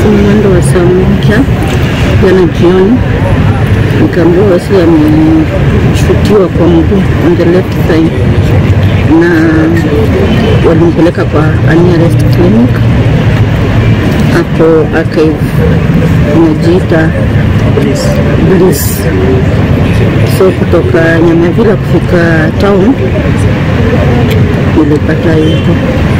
simu mwendo wa saa moja jana jioni, nikaambiwa Wesley ameshutiwa kwa mguu on the left thigh, na walimpeleka kwa nearest clinic hapo archive inajiita Bliss. So kutoka Nyamavila kufika town nilipata hivyo.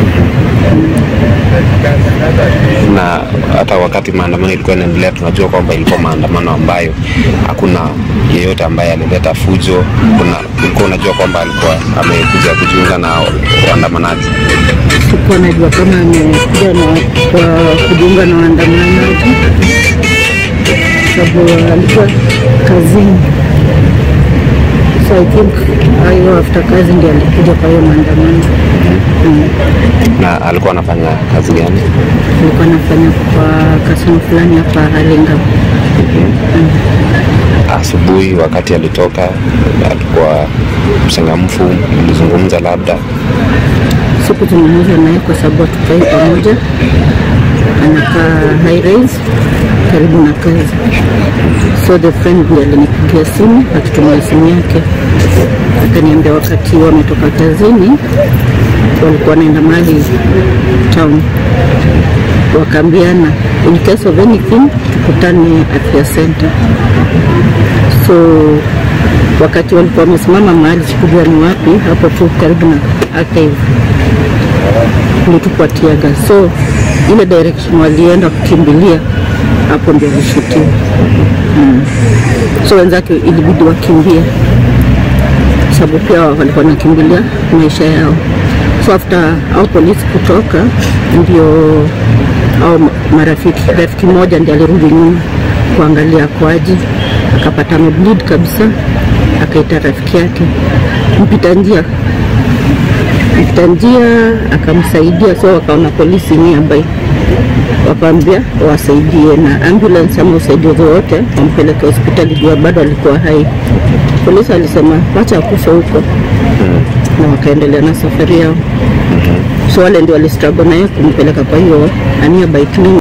na hata wakati maandamano ilikuwa inaendelea, tunajua kwamba ilikuwa maandamano ambayo hakuna yeyote ambaye alileta fujo. Kuna ulikuwa unajua kwamba alikuwa amekuja kujiunga na waandamanaji. Sikuwa najua kama amekuja na kwa kujiunga na waandamanaji, sababu alikuwa kazini. So I think hiyo after kazi ndio alikuja kwa hiyo maandamano. Mm. Na alikuwa anafanya kazi gani? Alikuwa anafanya kwa kasino fulani hapa Hurlingham. Asubuhi wakati alitoka, alikuwa mchangamfu, mlizungumza labda Sikuzungumza naye kwa sababu hatukai pamoja. Anakaa high rise karibu na kazi, so the friend ndiye alinipigia simu akitumia simu yake, akaniambia wakati wametoka kazini walikuwa wanaenda mahali town, wakaambiana in case of anything tukutane afya center. So wakati walikuwa wamesimama mahali, sikujua ni wapi, hapo tu karibu na archive kulitupwa tiaga, so ile direction walienda kukimbilia hapo ndio alishutiwa. Mm. So wenzake ilibidi wakimbie, sababu pia walikuwa wanakimbilia maisha yao. So after au polisi kutoka, ndio au marafiki, rafiki mmoja ndiye alirudi nyuma kuangalia kwaji, akapata amebleed kabisa, akaita rafiki yake mpita njia mpita njia akamsaidia, so wakaona polisi nearby, wakaambia wasaidie na ambulance ama usaidizi wote wampeleke hospitali juu bado alikuwa hai. Polisi alisema wacha akufe huko, na wakaendelea na safari yao. So wale ndio walistruggle naye kumpeleka kwa hiyo nearby clinic.